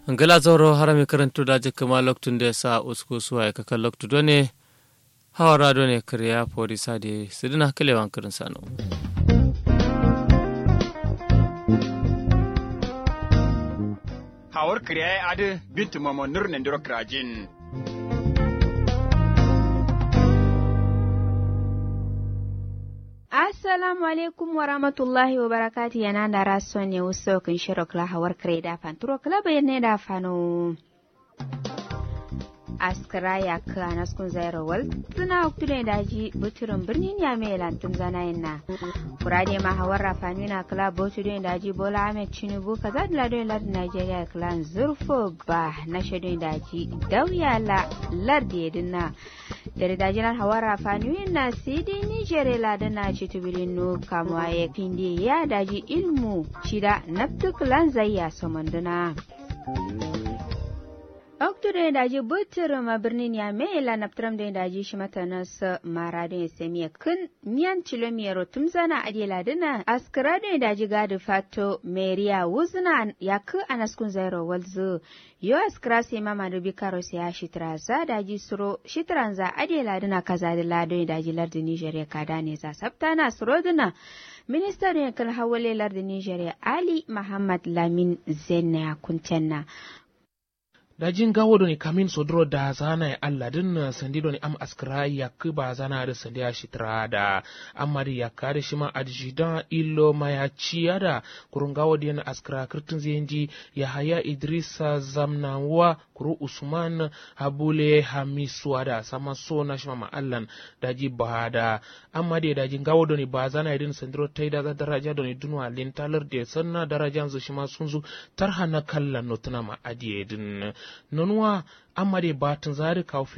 ngala zoro harami karantu da jikka ma loktun da sa usku suwa ya kaka loktu done hawara done kriya pori sade sidina kalewan kirin sano hawar kriya adu bintu mamo nurnen diro krajin assalamu alaikum wa rahmatullahi wa barakati yana da rason ne wasu kan shiro kla hawar kare da fanturo kla bayan ne da fano askara ya ka naskun zaira wal tuna hukture daji buturin birnin ya mai lantun zana na kurade ma hawar rafani na kala buturin daji bola ahmed tinubu kaza da ladon lardin nigeria klan zurfo ba na shadon daji dauya la lardi dinna da dajinan hawar rafani na sidi niger ladin na ci tubirin no kamuwa ya finde ya daji ilmu shida naftuk lan zayya samanduna Oktude daji butur ma birnin ya me la naptram da daji shi mata nas mara da semiya kun miyan kilomiyar tumzana adela dina askara da daji gadi fato meriya wuzna ya ku anaskun zairo walzu yo askara sai mama da bikaro sai ya shitra za daji suro shitran za adela dina kaza da lado daji lardin Nigeria kada ne za sabta na suro dina Ministan yankin hawale lardin Nigeria Ali Muhammad Lamin Zenna kuntenna dajin gawo doni kamin sodro da zana ya Allah din sandi doni am askra ya ba zana da sandi ya shitra da amma da ya kare shi ma adjidan illo ma ya ciya da kurun gawo da yana askra kirtin zenji ya haya idrisa zamnawa kuru usman habule hamiswa da sama so na shi ma Allah daji ba da amma da dajin gawo doni ba zana idin sandiro tai da daraja doni dunwa lintalar da sanna darajan zu shi ma sun zu tarha na kallan notuna ma adiye din nonuwa amma dai batun zari kafin